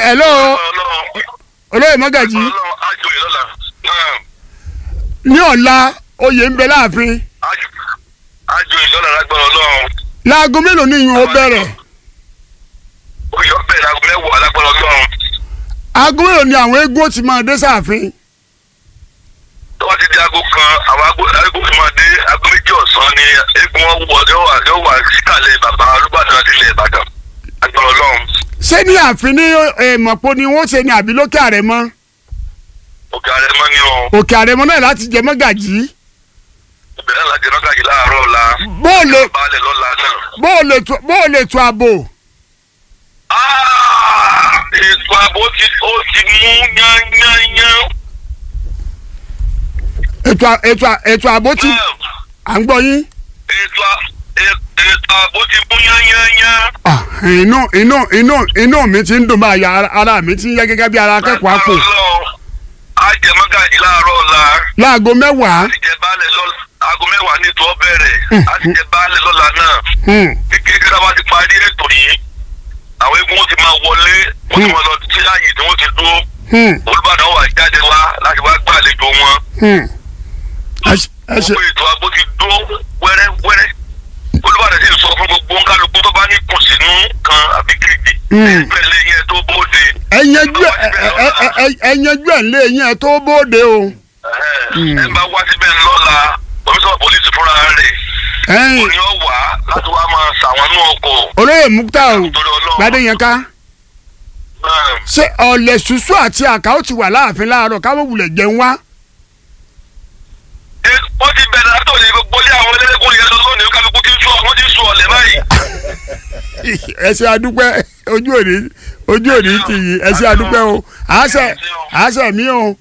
hello ọlọ́run olóyè mọ́gàjì ọlọ́run ájò ìlọ́la náà ní ọ̀la oyè ń bẹ láàfin ájò ìlọ́la lágbára ọlọ́run láago mélòó ni ìyún ó bẹ̀rẹ̀ oyè ọbẹ̀ lágbo mẹ́wàá lágbára ọlọ́run aago mélòó ni àwọn eégún ó ti máa dé sáàfin tó bá ti di aago kan àwọn aago aago fi máa dé aago méjì ọ̀sán ni eégún wọn wọ yóò wà yóò wà síkàlẹ̀ bàbá olúbàdàn àti ilẹ̀ ìbàdàn lágbára ọlọ́run ṣé ní ààfin ní èèmọ̀pọ̀ ni wọ́n ṣe ní àbí lókè àrẹ̀mọ òkè àrẹ mọ́ ni o òkè àrẹ̀mọ náà láti jẹ mọ́gàjì ìbẹ̀rẹ̀ láti mọ́gàjì láàárọ̀ ọ̀la bóòlè baálẹ̀ lọ́la náà. bóòlè tó- bóòlè tó ààbò Ah, ètò ààbò ti ó ti mú yányányán. ètò à- ètò à- ètò ààbò ti à ń gbọ́ yín ètò à- è- ètò ààbò ti mú yányányán. Ah, inú inú inú inú mi ti ń dùn báyà ara- ara mi ti ń yẹ gẹ́gẹ́ bí ara akẹ́kọ̀ọ́ àpò ajẹmọ́gàjì láàárọ̀ ọ̀la láago mẹ́wàá àti jẹ baálẹ̀ lọ́la aago mẹ́wàá ní ètò ọbẹ̀rẹ̀ àti jẹ baálẹ̀ lọ́la náà Hmm, ní kékeré bá ti parí ètò yìí àwọn eégún wọn ti máa wọlé wọn ti máa lọ sí ààyè tí wọ́n ti dúró hmm, olùbàdàn wà jáde wá láti wá gbàlejò wọn. hmm. ẹ ṣe- ẹ ṣe gbogbo ètò àgbo ti dúró wẹ́rẹ́wẹ́rẹ́ olùbàdàn sì sọ fún gbogbo nkálukú tó bá ní kùnsínú kan àbí kejì Mm. pẹ̀lẹ́ yẹn tó bóde ẹ yanjú ẹ ẹ- ẹ- ẹ- ẹ yanjú ẹ lé yín ẹ tó bóde o ẹ bá wá síbẹ̀ lọ́la komisanna polisi fúnra rẹ̀ ẹ̀yin òní ọ̀ wá láti wá máa ṣàwọn inú ọkọ̀ olóyè Mukhtar torí ọlọ́run Gbádéyẹnká náà ṣé ọ̀lẹ̀ ṣùṣù àti àká ó ti wà láàfin láàárọ̀ káwọn wulẹ̀ jẹun wá ẹ wọ́n ti bẹ̀rẹ̀ látòlè gbogbo ilé àwọn ẹlẹ́dẹ́kùn yẹn lọ lónìí kálukú ti ń sọ wọ́n ti ń sọ ọ̀lẹ̀ báyìí. ẹ ṣe adúpẹ́ ojú òní ojú òní ti yìí ẹ ṣe adúpẹ́ o àṣẹ àṣẹ mi o.